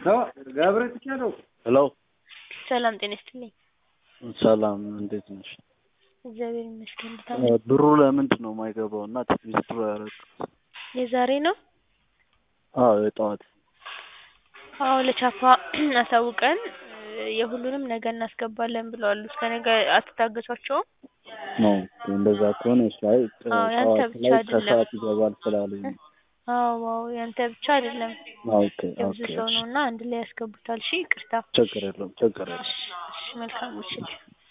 ሄሎ ሰላም ጤና ይስጥልኝ። ሰላም እንዴት ነሽ? እግዚአብሔር ይመስገን። እንዴት እ አመሸህ? ብሩ ለምንድን ነው የማይገባው እና ዊዝድሮ ያደረኩት? የዛሬ ነው? አዎ የጠዋት አዎ ለቻፓ አሳውቀን እ የሁሉንም ነገ እናስገባለን ብለዋል። እስከ ነገ አትታገሷቸውም? ነው እንደዛ ከሆነ እሺ። አይ አዎ ያንተ ጠዋት ብቻ ላይ አይደለም። ከሰዓት ይገባል ስላሉኝ ነው። አዎ አዎ ያንተ ብቻ አይደለም ኦኬ የብዙ ኦኬ ሰው እሺ ነው እና አንድ ላይ ያስገቡታል። እሺ ይቅርታ። ችግር የለውም ችግር የለውም። እሺ እሺ መልካም ምሽት።